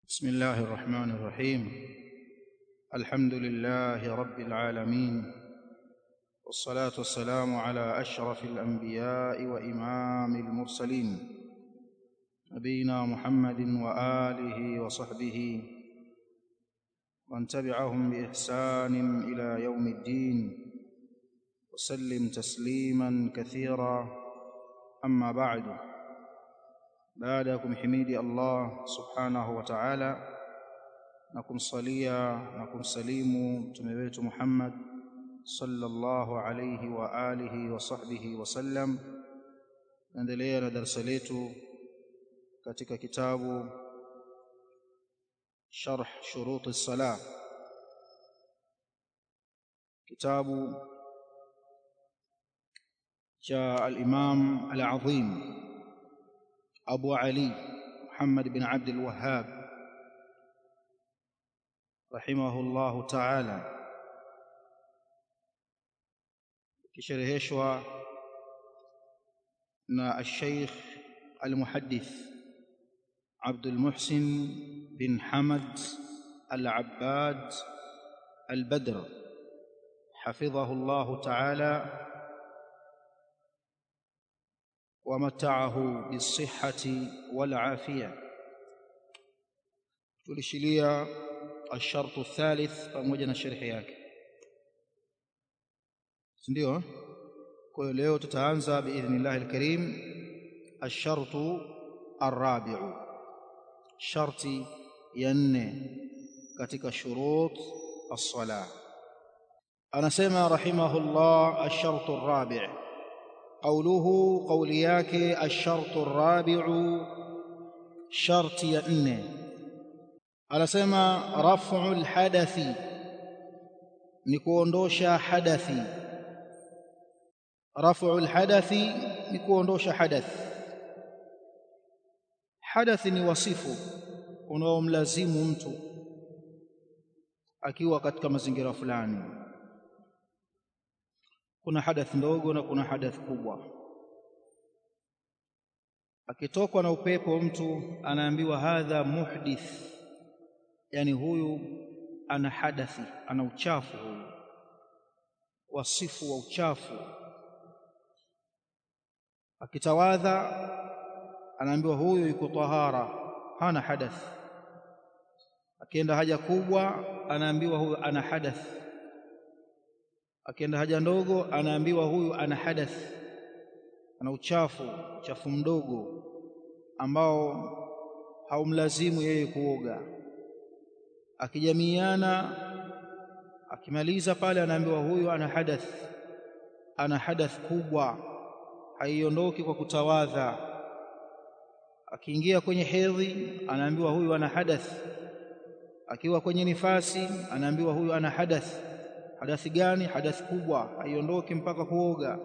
بسم الله الرحمن الرحيم الحمد لله رب العالمين والصلاه والسلام على اشرف الانبياء وامام المرسلين نبينا محمد واله وصحبه ومن تبعهم باحسان الى يوم الدين وسلم تسليما كثيرا اما بعد baada ya kumhimidi Allah subhanahu wa ta'ala na kumsalia na kumsalimu mtume wetu Muhammad sallallahu alayhi wa alihi wa sahbihi wa sallam naendelea na darasa letu katika kitabu sharh shurut as-salah kitabu cha al-imam al-azim أبو علي محمد بن عبد الوهاب رحمه الله تعالى كشرهشوا نا الشيخ المحدث عبد المحسن بن حمد العباد البدر حفظه الله تعالى ومتعه بالصحة والعافية tulishilia الشرط الثالث pamoja na sharhi yake ndio kwa hiyo leo tutaanza biidhnillah alkarim الشرط الرابع sharti ya nne katika shurut الصلاة anasema rahimahullah الشرط الرابع قوله قول yake الشرط الرابع شرط ya nne anasema raf'u alhadathi ni kuondosha hadathi raf'u alhadathi ni kuondosha hadath hadathi ni wasifu unaomlazimu mtu akiwa katika mazingira fulani kuna hadath ndogo na kuna hadath kubwa akitokwa na upepo mtu anaambiwa hadha muhdith yani huyu ana hadathi ana uchafu huyu wasifu wa uchafu akitawadha anaambiwa huyu yuko tahara hana hadath akienda haja kubwa anaambiwa huyu ana hadath akienda haja ndogo anaambiwa huyu ana hadath ana uchafu uchafu mdogo ambao haumlazimu yeye kuoga akijamiana akimaliza pale anaambiwa huyu ana hadath ana hadath kubwa haiondoki kwa kutawadha akiingia kwenye hedhi anaambiwa huyu ana hadath akiwa kwenye nifasi anaambiwa huyu ana hadath hadathi gani hadathi kubwa haiondoki mpaka kuoga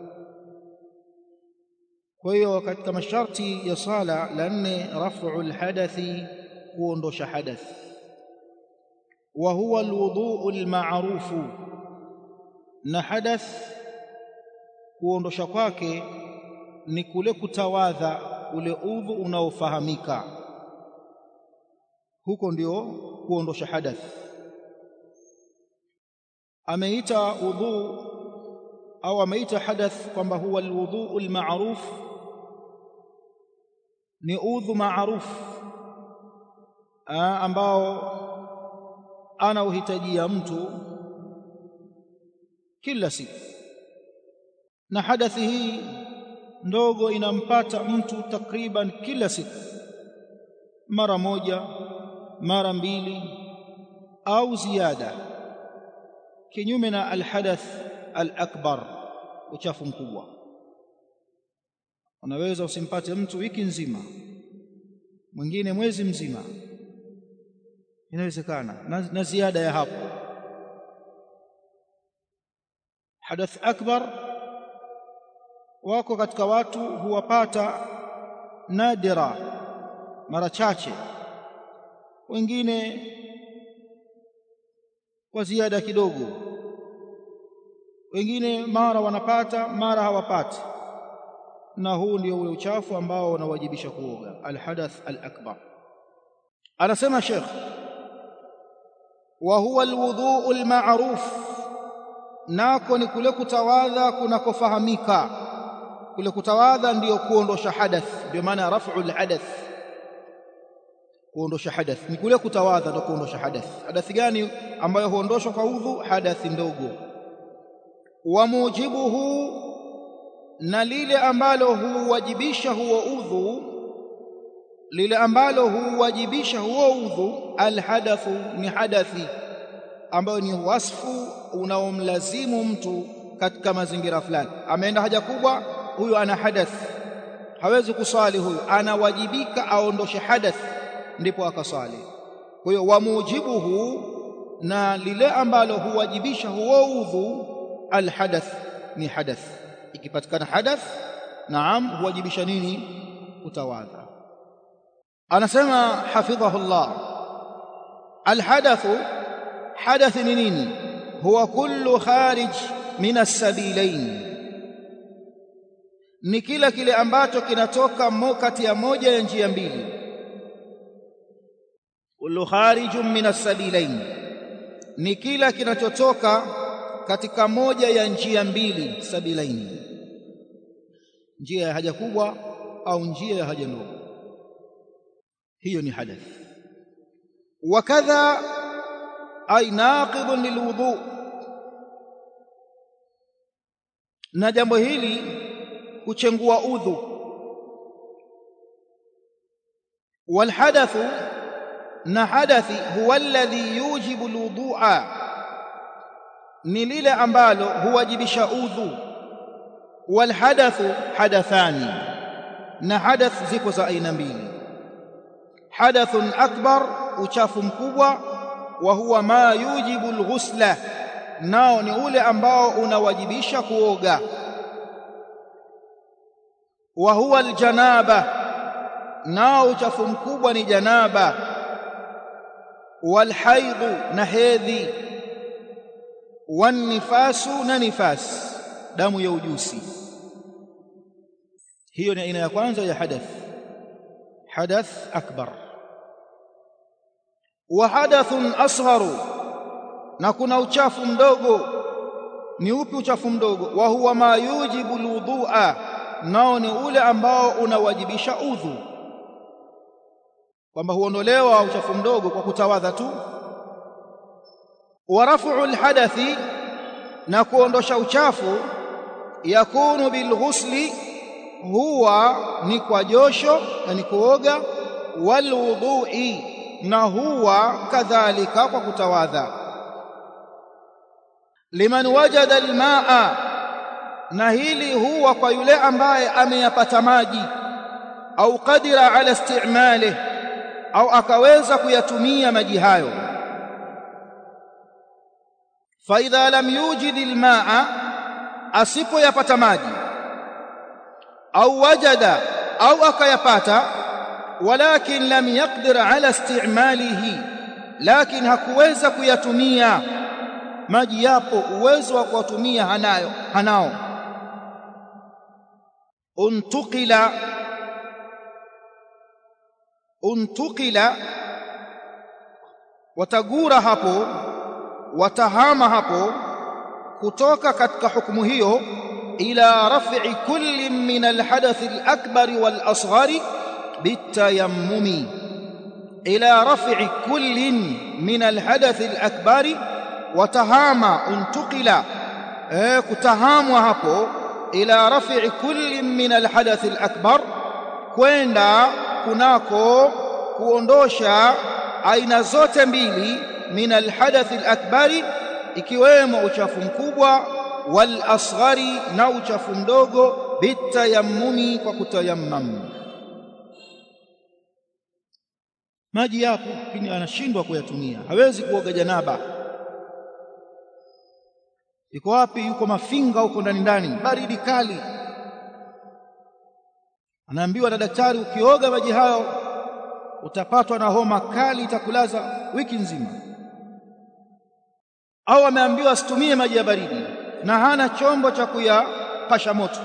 kwa hiyo katika masharti ya sala la nne raf'u alhadathi kuondosha hadath wa huwa alwudu alma'rufu na hadath kuondosha kwake ni kule kutawadha ule udhu unaofahamika huko ndio kuondosha hadath ameita udhu au ameita hadath kwamba huwa alwudhu almaruf ni udhu maruf ambao ana uhitajia mtu kila siku na hadathi hii ndogo inampata mtu takriban kila siku mara moja mara mbili au ziada kinyume na alhadath alakbar uchafu mkubwa unaweza usimpate mtu wiki nzima mwingine mwezi mzima inawezekana na, na ziada ya hapo hadath akbar wako katika watu huwapata nadira mara chache wengine kwa ziada kidogo wengine mara wanapata mara hawapati na huu ndio ule uchafu ambao unawajibisha kuoga alhadath alakbar anasema Sheikh wa huwa alwudhu almaruf nako ni kule kutawadha kunakofahamika kule kutawadha ndiyo kuondosha hadath ndio maana raf'u alhadath kuondosha hadath ni kule kutawadha ndio kuondosha hadath hadathi gani ambayo huondoshwa kwa udhu hadathi ndogo wa mujibuhu na lile ambalo huwajibisha huo udhu lile ambalo huwajibisha huo udhu alhadathu ni hadathi ambayo ni wasfu unaomlazimu mtu katika mazingira fulani ameenda haja kubwa huyu ana hadath hawezi kuswali huyu anawajibika aondoshe hadath ndipo akaswali kwa hiyo wamujibuhu na lile ambalo huwajibisha huo udhu alhadath ni hadath ikipatikana hadath naam huwajibisha nini utawadha anasema hafidhahullah alhadathu hadath ni nini huwa kullu kharij min as-sabilain ni kila kile ambacho kinatoka kati ya moja ya njia mbili kullu kharijun min as-sabilain ni kila kinachotoka katika moja ya njia mbili sabilaini njia ya haja kubwa au njia ya haja ndogo hiyo ni hadath wakadha ay naqidun lilwudu na jambo hili kuchengua udhu walhadathu na hadathi huwa alladhi yujibu alwudu'a ni lile ambalo huwajibisha udhu walhadathu hadathani na hadath ziko za aina mbili hadathun akbar uchafu mkubwa wa huwa ma yujibu alghusla nao ni ule ambao unawajibisha kuoga wa huwa aljanaba nao uchafu mkubwa ni janaba walhaidhu na hedhi wanifasu na nifas damu ya ujusi hiyo ni aina ya kwanza ya hadath hadath akbar wa hadathun asgharu na kuna uchafu mdogo ni upi uchafu mdogo wa huwa ma yujibu alwudhu'a nao ni ule ambao unawajibisha udhu kwamba huondolewa uchafu mdogo kwa kutawadha tu wa raf'u alhadathi na kuondosha uchafu yakunu bilghusli huwa ni kwa josho na ni kuoga walwudhu'i na huwa kadhalika kwa kutawadha liman wajada almaa na hili huwa kwa yule ambaye ameyapata maji au qadira ala istimalihi au akaweza kuyatumia maji hayo fa idha lam yujid almaa asipoyapata maji au wajada au akayapata walakin lam yaqdir ala istimalihi lakin hakuweza kuyatumia maji yapo uwezo wa kuyatumia hanayo hanao untukila untukila watagura hapo watahama hapo kutoka katika hukumu hiyo ila raf'i kulli min alhadath alakbar walasghar bitayammumi ila raf'i kulli min alhadath alakbar watahama untukila eh kutahamwa hapo ila raf'i kulli min alhadath alakbar kwenda kunako kuondosha aina zote mbili min alhadath alakbari ikiwemo uchafu mkubwa wal asghari na uchafu mdogo bitayammumi kwa kutayammam maji yapo lakini anashindwa kuyatumia hawezi kuoga janaba iko wapi yuko mafinga huko ndani ndani baridi kali anaambiwa na daktari ukioga maji hayo utapatwa na homa kali itakulaza wiki nzima au ameambiwa asitumie maji ya baridi na hana chombo cha kuyapasha moto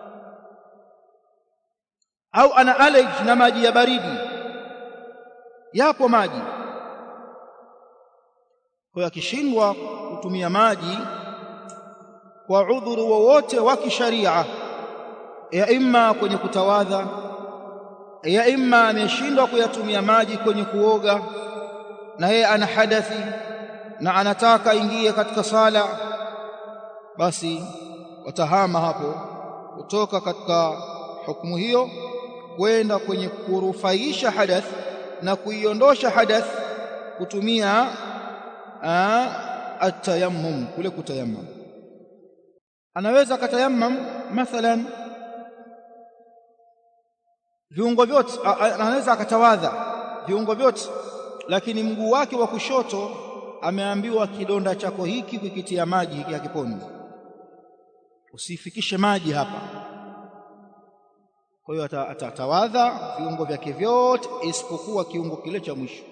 au ana allergy na maji ya baridi yapo maji kwa akishindwa kutumia maji kwa udhuru wowote wa kisharia ya imma kwenye kutawadha ya imma ameshindwa kuyatumia maji kwenye kuoga na yeye ana hadathi na anataka ingie katika sala basi watahama hapo kutoka katika hukumu hiyo kwenda kwenye kurufaisha hadath na kuiondosha hadath kutumia atayammum kule kutayammum anaweza akatayammam mathalan viungo vyote anaweza akatawadha viungo vyote lakini mguu wake wa kushoto ameambiwa kidonda chako hiki kukitia maji hiki hakiponi usifikishe maji hapa kwa hiyo atatawadha viungo vyake vyote isipokuwa kiungo kile cha mwisho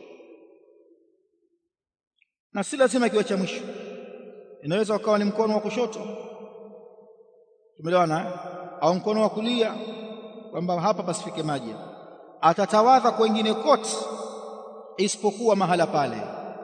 na si lazima kiwe cha mwisho inaweza ukawa ni mkono wa kushoto tumeelewana au mkono wa kulia kwamba hapa pasifike maji atatawadha kwengine kote isipokuwa mahala pale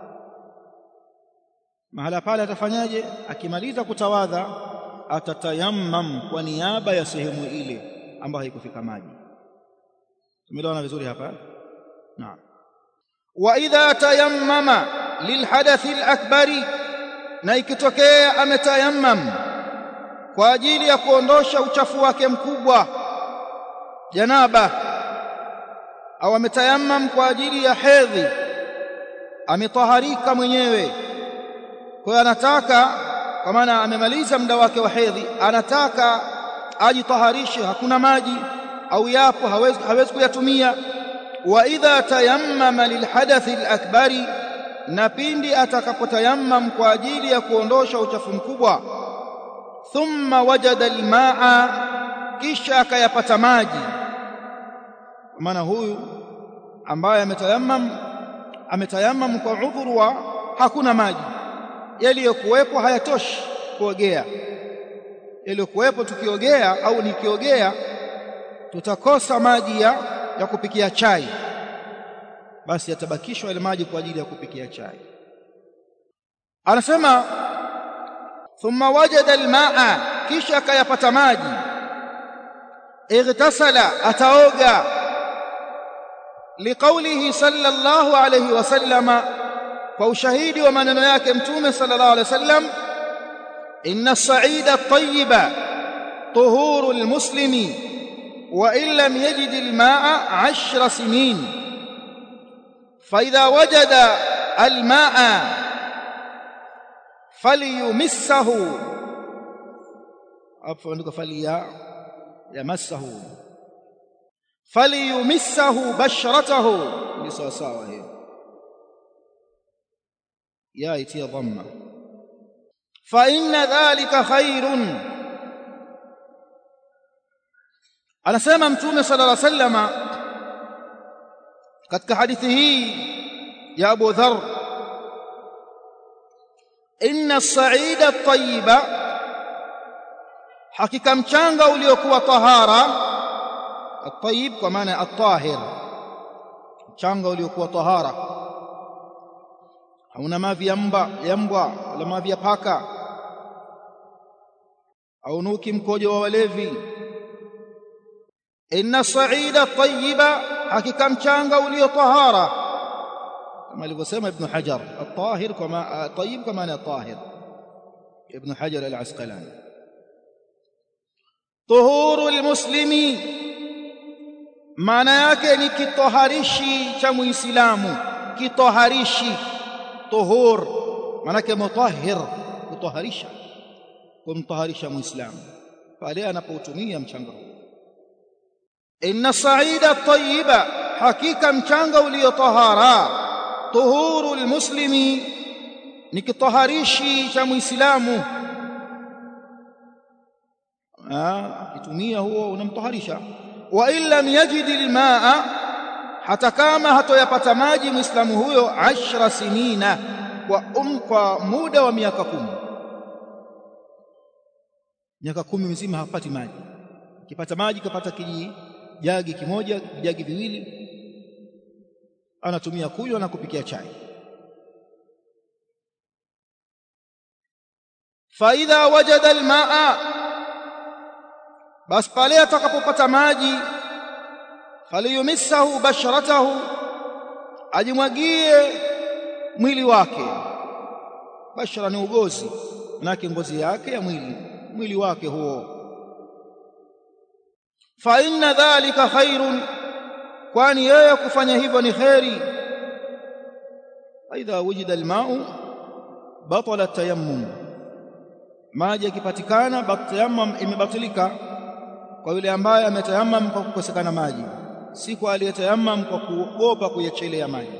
mahala pale atafanyaje akimaliza kutawadha atatayammam kwa niaba ya sehemu ile ambayo haikufika maji tumeelewana vizuri hapa naam wa idha tayammama lilhadathi alakbari na ikitokea ametayammam kwa ajili ya kuondosha uchafu wake mkubwa janaba au ametayammam kwa ajili ya hedhi ametaharika mwenyewe kwa hiyo anataka kwa maana amemaliza muda wake wa hedhi anataka ajitaharishe hakuna maji au yapo hawezi, hawezi kuyatumia wa idha tayammama lilhadathi alakbari na pindi atakapotayammam kwa ajili ya kuondosha uchafu mkubwa thumma wajada almaa kisha akayapata maji maana huyu ambaye ametayammam ametayammam kwa udhuru wa hakuna maji yaliyokuwepo hayatoshi kuogea yaliyokuwepo tukiogea au nikiogea tutakosa maji ya, ya kupikia chai basi yatabakishwa ile maji kwa ajili ya kupikia chai anasema thumma wajada almaa kisha akayapata maji اغتسل ataoga liqaulihi sallallahu alayhi wasallama kwa ushahidi wa maneno yake mtume sallallahu alayhi wasallam inna as-sa'ida at-tayyiba tuhuru al-muslimi wa in lam yajid al-ma'a 'ashra sinin fa idha wajada al-ma'a falyumissahu hapo ndiko falia yamassahu falyumissahu basharatahu ni sawa sawa hiyo ya itia dhamma fa inna dhalika khairun anasema mtume sallallahu alaihi wasallama katika hadithi hii ya Abu Dharr inna as-sa'ida at-tayyiba hakika mchanga uliokuwa tahara at-tayyib kwa maana at-tahir mchanga uliokuwa tahara hauna mavi ya mbwa ya mbwa wala mavi ya paka au nuki mkojo wa walevi inna sa'ida at-tayyiba hakika mchanga ulio tahara kama alivyosema ibn hajar at-tahir kama at-tayyib kama ni tahir ibn hajar al-asqalani tuhuru almuslimi maana yake ni kitoharishi cha muislamu kitoharishi tuhur maana yake mutahhir kutoharisha kumtoharisha muislamu pale anapoutumia mchanga inna sa'ida at-tayyiba hakika mchanga ulio tahara tuhuru almuslimi ni kitoharishi cha muislamu akitumia huo unamtoharisha wa in lam yajid almaa hata kama hatoyapata maji muislamu huyo ashra sinina kwa um, kwa muda wa miaka kumi miaka kumi mzima hapati maji akipata maji kapata kiji jagi kimoja vijagi viwili anatumia kunywa na kupikia chai fa idha wajada almaa bas pale atakapopata maji faliyumissahu basharatahu ajimwagie mwili wake bashara ni ugozi manake ngozi yake ya mwili mwili wake huo fa inna dhalika khairun kwani yeye kufanya hivyo ni kheri aidha wujida almau batala tayammum maji yakipatikana tayammum imebatilika kwa yule ambaye ametayammam kwa kukosekana maji si kwa aliyetayammam kwa kuogopa kuyachelea maji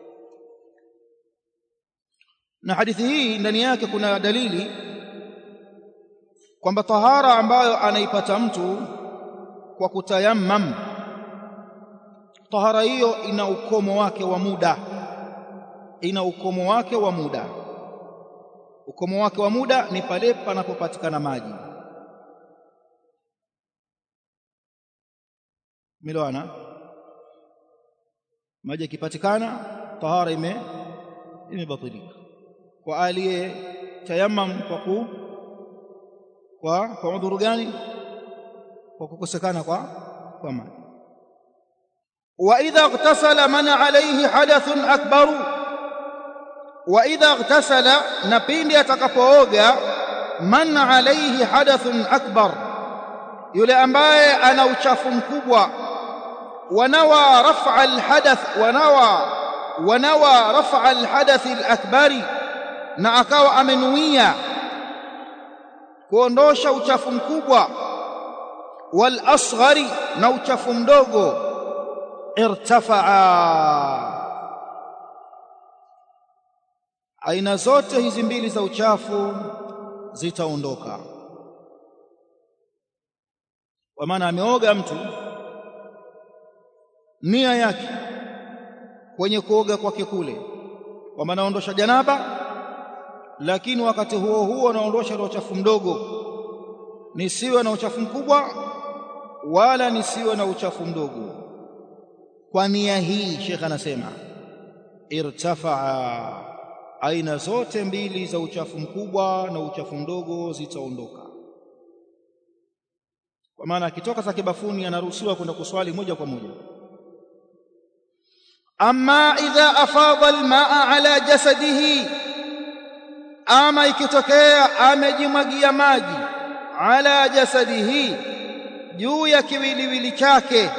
na hadithi hii ndani yake kuna dalili kwamba tahara ambayo anaipata mtu kwa kutayammam tahara hiyo ina ukomo wake wa muda ina ukomo wake wa muda ukomo wake wa muda ni pale panapopatikana maji miloana maji yakipatikana tahara ime imebatilika kwa aliye tayammam kwa ku kwa kwa udhuru gani kwa kukosekana kwa kwa maji wa idha ightasala man alayhi hadathun akbaru wa idha ightasala na pindi atakapooga man alayhi hadathun akbar yule ambaye ana uchafu mkubwa wanawa raf'a alhadath wanawa wanawa raf'a alhadath alakbari na akawa amenuia kuondosha uchafu mkubwa wal asghari na uchafu mdogo irtafaa aina zote hizi mbili za uchafu zitaondoka kwa maana ameoga mtu nia yake kwenye kuoga kwake kule kwamba anaondosha janaba lakini wakati huo huo anaondosha ile uchafu mdogo nisiwe na uchafu mkubwa wala nisiwe na uchafu mdogo kwa nia hii Sheikh anasema irtafaa aina zote mbili za uchafu mkubwa na uchafu mdogo zitaondoka kwa maana akitoka zake bafuni anaruhusiwa kwenda kuswali moja kwa moja amma idha afadha almaa ala jasadihi ama ikitokea amejimwagia maji ala jasadihi juu ya kiwiliwili chake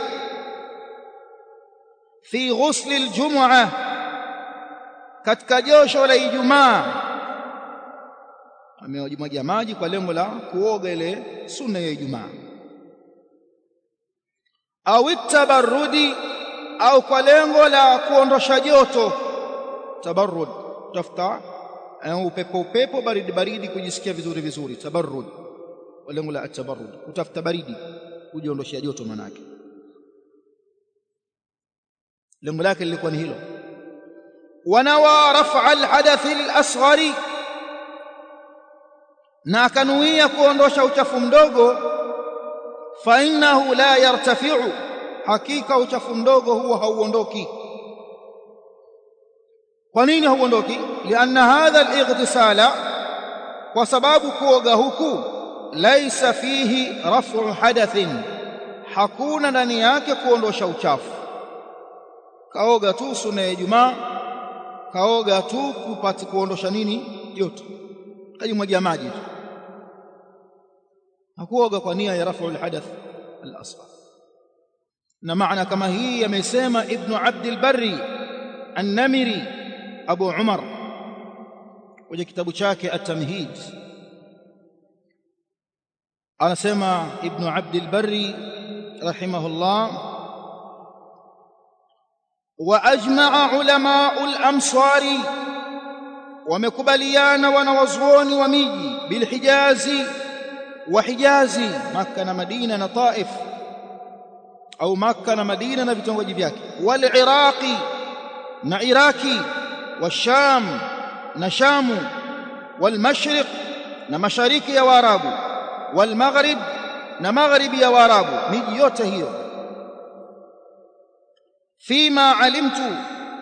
fi ghusli aljum'a katika josho la Ijumaa amejimwagia maji kwa lengo la kuoga ile sunna ya Ijumaa au tabarrudi au kwa lengo la kuondosha joto tabarrud tafuta upepo upepo baridi baridi kujisikia vizuri vizuri tabarrud kwa lengo la tabarrud kutafuta baridi kujiondoshia joto manake lengo lake lilikuwa ni hilo wanawa raf'a alhadath alasghari na akanuia kuondosha uchafu mdogo fa innahu la yartafi'u hakika uchafu mdogo huo hauondoki kwa nini hauondoki lianna hadha alightisala kwa sababu kuoga huku laisa fihi raf'u hadathin hakuna ndani yake kuondosha uchafu kaoga tu sunna ya Ijumaa kaoga tu kupata kuondosha nini joto kajimwagia maji tu hakuoga kwa nia ya rafu alhadath al-asghar na maana kama hii amesema ibn abd al-barri an-namiri abu umar kwenye kitabu chake at-tamhid anasema ibn abd al-barri rahimahullah واجمع علماء الامصار ومكبليان ونوزون وميجي بالحجاز وحجاز مكه ومدينه وطائف او مكه ومدينه وvitongoji vyake والعراق وعراقي والشام وشام والمشرق ومشارق يا وارابو والمغرب ومغرب يا وارابو miji yote hiyo فيما علمت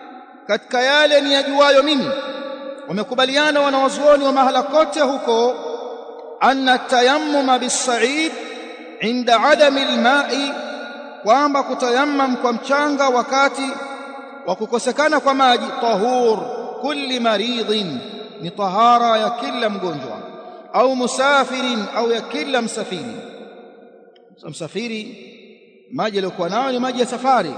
katika yale ni yajuayo mimi wamekubaliana wanawazuoni wa mahala kote huko anna tayammuma bisaid inda adami alma'i kwamba kutayammam kwa mchanga wakati wa kukosekana kwa maji tahur kulli maridhin ni tahara ya kila mgonjwa au musafirin au ya kila msafiri msafiri maji aliyokuwa nayo ni maji ya safari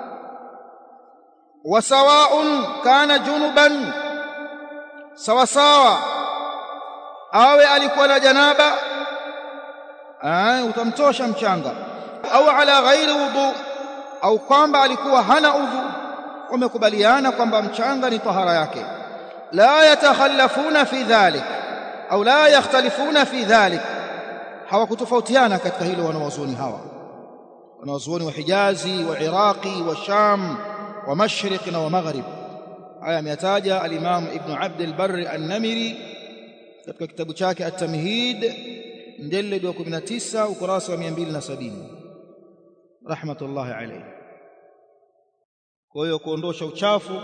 wa sawaun kana junuban sawa sawa awe alikuwa na janaba ah utamtosha mchanga au ala ghairi wudu au kwamba alikuwa hana udhu wamekubaliana kwamba mchanga ni tahara yake la yatakhallafuna fi dhalik au la yakhtalifuna fi dhalik hawakutofautiana katika hilo wanawazuoni hawa wanawazuoni wa Hijazi wa Iraqi wa Sham wa Mashriq na wa Maghrib haya ameyataja al-Imam Ibn Abd al-Barr an-Namiri katika kitabu chake At-Tamhid mjalid wa 19 ukurasa wa 270 rahmatullahi alayhi kwa hiyo kuondosha uchafu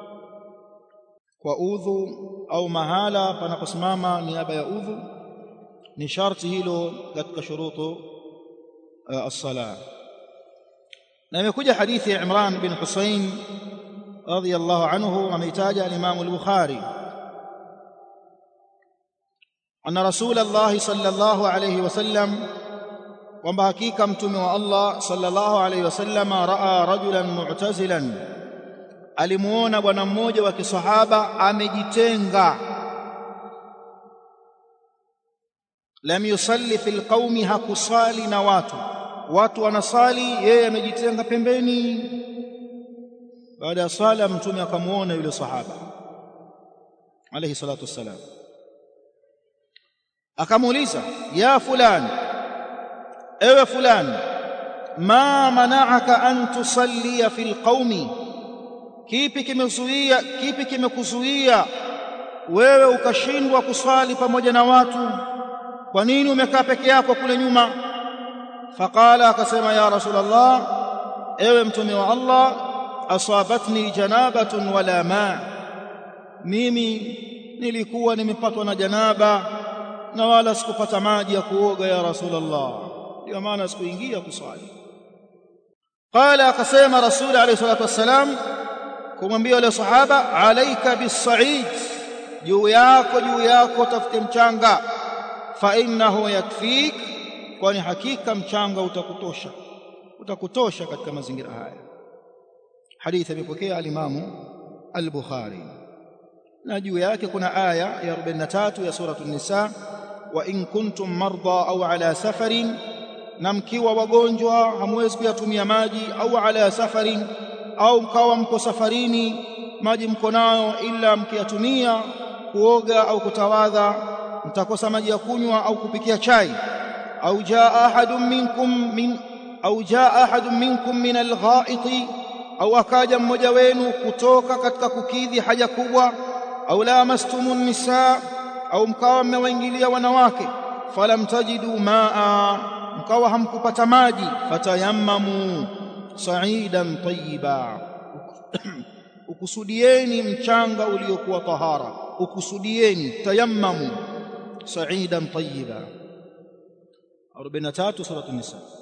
kwa udhu au mahala panaposimama niaba ya udhu ni sharti hilo katika shurutu as-sala na imekuja hadithi ya Imran bin Husayn radiyallahu anhu ameitaja al-Imam al-Bukhari anna Rasulullah sallallahu alayhi wasallam kwamba hakika mtume wa Allah sallallahu alayhi wasallam raa rajulan mu'tazilan alimuona bwana mmoja wa kisahaba amejitenga lam yusalli fil qaumi hakusali na watu watu wanasali yeye amejitenga pembeni baada ya sala mtume akamuona yule sahaba alayhi salatu wassalam akamuuliza ya fulani ewe fulani ma mana'aka an tusallia fil qaumi kipi kimezuia kipi kimekuzuia wewe ukashindwa kuswali pamoja na watu kwa nini umekaa peke yako kule nyuma faqala akasema ya rasulullah ewe mtume wa Allah asabatni janabatun wala ma mimi nilikuwa nimepatwa na janaba na wala sikupata maji ya kuoga ya rasulullah ndio maana sikuingia kuswali qala akasema rasul alayhi salatu wassalam kumwambia yule sahaba alaika bisaid juu yako juu yako tafute mchanga fa innahu yakfik kwani hakika mchanga utakutosha utakutosha katika mazingira haya hadithi imepokea alimamu al-Bukhari na juu yake kuna aya ya 43 ya sura an-nisa wa in kuntum marda au ala safarin na mkiwa wagonjwa hamwezi kuyatumia maji au ala safarin au mkawa mko safarini maji mko nayo ila mkiyatumia kuoga au kutawadha mtakosa maji ya kunywa au kupikia chai au jaa ahadun minkum min au jaa ahadun minkum min alghaiti au akaja mmoja wenu kutoka katika kukidhi haja kubwa au lamastumun nisaa au mkawa mmewaingilia wanawake falam tajidu maa mkawa hamkupata maji fatayammamu sa'idan tayyiba ukusudieni mchanga uliokuwa tahara ukusudieni tayammamu sa'idan tayyiba 43 sura an-nisa